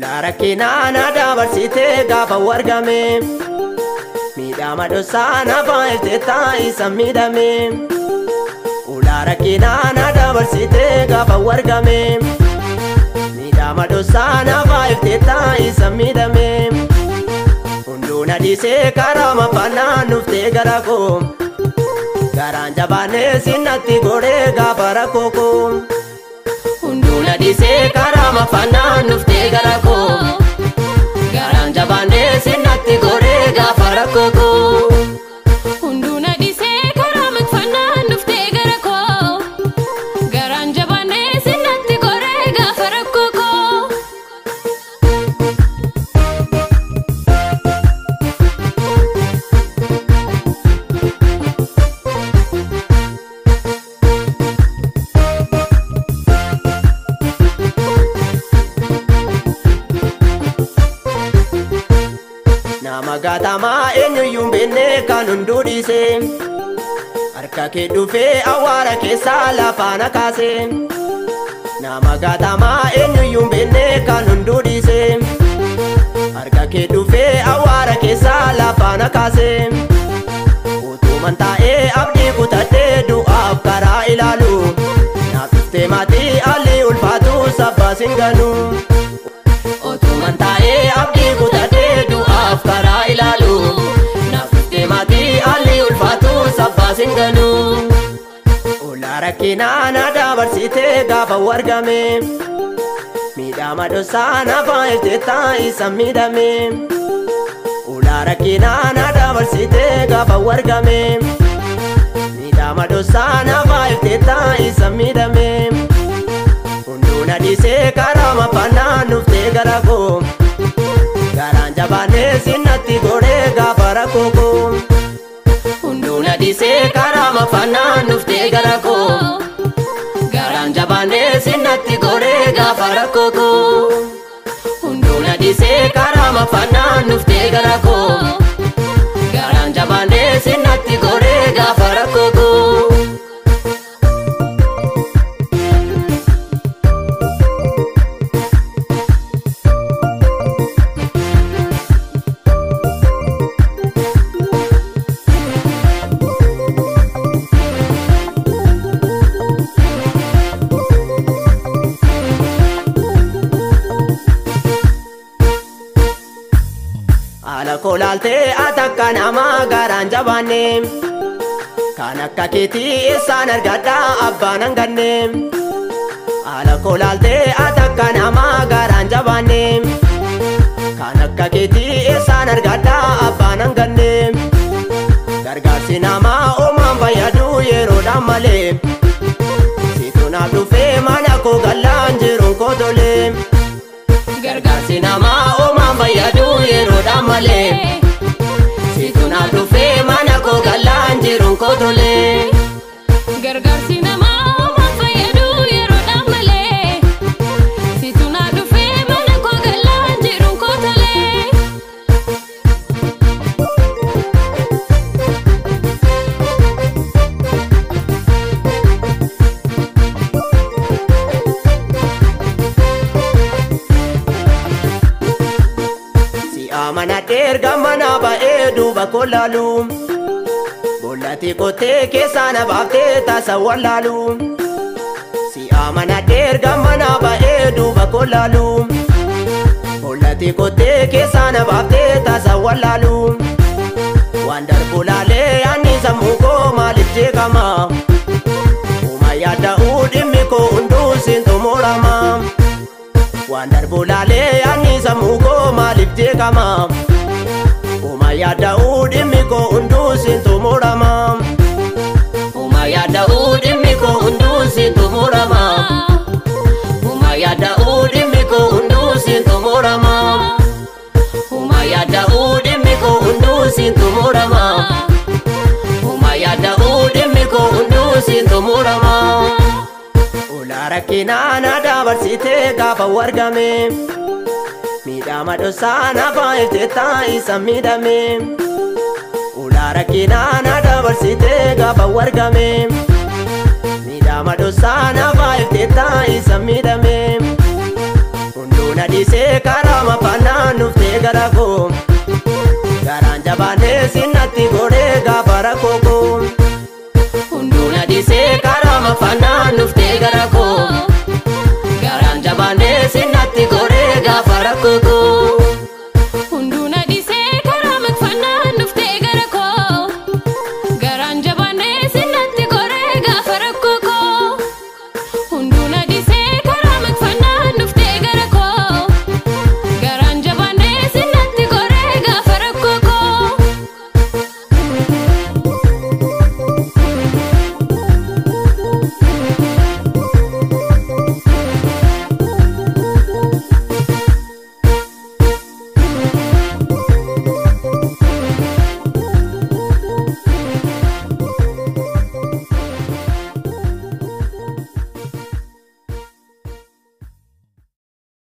Ulaa rakkinaa na dabarsitee gaafa wargame miidhama dhossaa na baay'ee taa'isa miidhame. Ulaa rakkinaa na dabarsitee gaafa wargame miidhama dhossaa na baay'ee taa'isa miidhame. Hunduu na dhiisee karaa mafannaa nuftee gara koo garaan jabaannee sinnatti godhee gaafa rakkoo koo. Hunduu na dhiisee karaa mafannaa nuftee gara koo garaan jabaannee sinnatti godhee gaafa rakkoo koo. Hunduu na dhiisee karaa makfannaa nuftee gara koo garaan jabaannee sinnatti goree gaafa rakkoo koo. Nama gaatamaa eenyuyyuu hin beekne kan hunduu dhiise harka kee dhufee awwaara keessaa lafaa na kaase. Nama gaatamaa eenyuyyuu hin beekne kan hunduu dhiise harka kee dhufee awwaara keessaa lafaa na kaase. Utuman taa'ee abdii kutadhee du'aaf karaa ilaalu naaf dhuftee maatii haalli ulfaatu sabbaas hin ganu. Otuman taa'ee abdii kutadhee du'aaf karaa ilaalu naaf dhuftee maatii haalli ulfaatu sabbaas hin ganu. Ulaa rakkinaa na dabarsitee gaafa wargame miidhama dhossaa na baay'ee taa'isa miidhame. Ulaa rakkinaa na dabarsitee gaafa wargame miidhama dhossaa na baay'ee taa'isa miidhame. Hunduu na dhiisee karaa mafannaa nuftee gara koo garaan jabaannee sinnatti godhee gaafa rakkoo koo. Hunduu na dhiisee karaa mafannaa nuftee gara koo garaan jabaannee sinnatti godhee gaafa rakkoo koo. Hunduu na dhiisee karaa mafannaa nuftee gara koo garaan jabaannee sinnatti godhee gaafa rakkoo koo. Haala kolaaltee atakka namaa garaan jabaanne kan akka keetii eessaan argadhaa abbaan hanganne. Haala kolaaltee atakka namaa garaan jabaanne kan akka keetii eessaan argadhaa abbaan hanganne. Gargaarsi namaa oomaan fayyadu yeroodhaan malee situ naaf dhufee mana koo gallaan jiruun koo tolee. Gargaarsi namaa oomaan fayyadu yeroodhaan malee situ naaf dhufee mana koo gallaan jiruun koo tolee. Gargaarsi namaa oomaan fayyadu yeroodhaan malee situ na dhufee mana koo gallaan jiruun koo tolee. Si amanadhee erga mana ba'ee duuba koo laalu Bollati kotee keessaa na baaftee taasa wallaalu Si amanadhee erga mana ba'ee duuba koo laalu Bollati kotee keessaa na baaftee taasa wallaalu Waan darbu laalee yaanni sammuu koo maaliif jeeqama Uma yaada'uu dhimmi koo hunduu siin xumurama Waan darbu laalee yaanni sammuu koo maaliif jeeqama Uma yaada'uu dhimmi koo hunduu siin xumurama Uma yaada'uu dhimmi koo hunduu siin xumurama Uma yaada'uu dhimmi koo hunduu siin xumurama Uma yaada'uu dhimmi koo hunduu siin xumurama Uma yaada'uu dhimmi koo hunduu siin xumurama Ulaa rakkinaa na dabarsitee gaafa wargame miidhama dhossaa na baay'ee taa'isa miidhame. Ulaa rakkinaa na dabarsitee gaafa wargame miidhama dhossaa na baay'ee taa'isa miidhame.